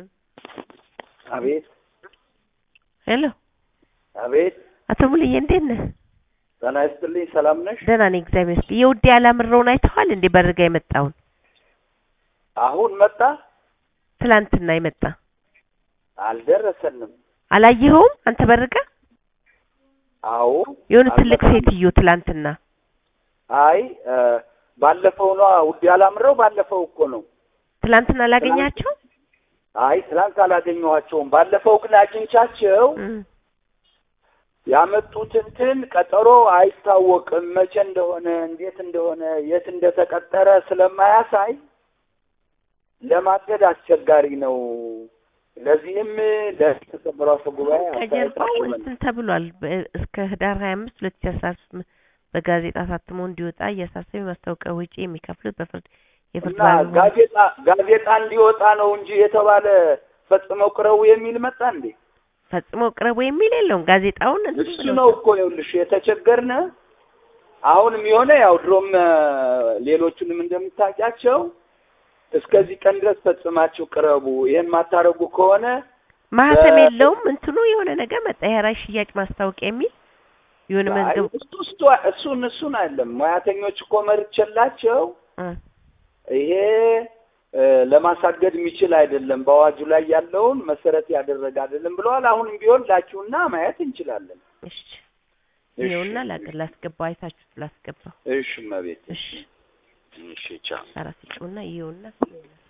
አቤት ሄሎ አቤት። አቶ ሙሉዬ እንዴት ነህ? ጤና ይስጥልኝ። ሰላም ነሽ? ደህና ነኝ እግዚአብሔር ይመስገን። የውዴ አላምረውን አይተዋል እንዴ? በርጋ የመጣውን አሁን መጣ? ትላንትና የመጣ አልደረሰንም። አላየኸውም አንተ በርጋ? አዎ የሆነ ትልቅ አልመጣም። ሴትዮ ትላንትና አይ እ፣ ባለፈው ነው ውድ ያላምረው ባለፈው እኮ ነው። ትላንትና አላገኛቸው አይ ትላንት አላገኘኋቸውም። ባለፈው ግን አግኝቻቸው ያመጡት እንትን ቀጠሮ አይታወቅም መቼ እንደሆነ እንዴት እንደሆነ የት እንደተቀጠረ ስለማያሳይ ለማገድ አስቸጋሪ ነው። ለዚህም ለተከበረው አፈ ጉባኤ ከጀርባው አስተያየታችሁን እንትን ተብሏል። በ- እስከ ህዳር ሀያ አምስት ሁለት ሺ አስራ ስምንት በጋዜጣ ታትሞ እንዲወጣ እያሳሰበ የማስታወቂያ ወጪ የሚከፍሉት በፍርድ የፍርድ እና ባለሙያ ጋዜጣ ጋዜጣ እንዲወጣ ነው እንጂ የተባለ ፈጽመው ቅረቡ የሚል መጣ እንዴ? ፈጽሞ ቅረቡ የሚል የለውም። ጋዜጣውን እንትን እሱ ብሎ ነው እኮ ይኸውልሽ የተቸገርነ አሁንም የሆነ ያው ድሮም እ፣ ሌሎቹንም እንደምታውቂያቸው እስከዚህ ቀን ድረስ ፈጽማችሁ ቅረቡ፣ ይሄን ማታረጉ ከሆነ ማህተም በ- የለውም። እንትኑ የሆነ ነገር መጣ። የራይ ሽያጭ ማስታወቂያ የሚል የሆነ አይ፣ መዝገብ እሱ እሱ እሱን እሱን አይደለም ሙያተኞች እኮ መርቼላቸው እ፣ ይሄ እ፣ ለማሳገድ የሚችል አይደለም፣ በአዋጁ ላይ ያለውን መሰረት ያደረገ አይደለም ብለዋል። አሁንም ቢሆን ላኪውና ማየት እንችላለን። እሺ እሺ፣ ይኸውና ላገ- ላስገባው አይታችሁት ላስገባው እሺ፣ እመቤት እሺ እሺ፣ ቻው። አራት ጩና ይኸውና ይኸውና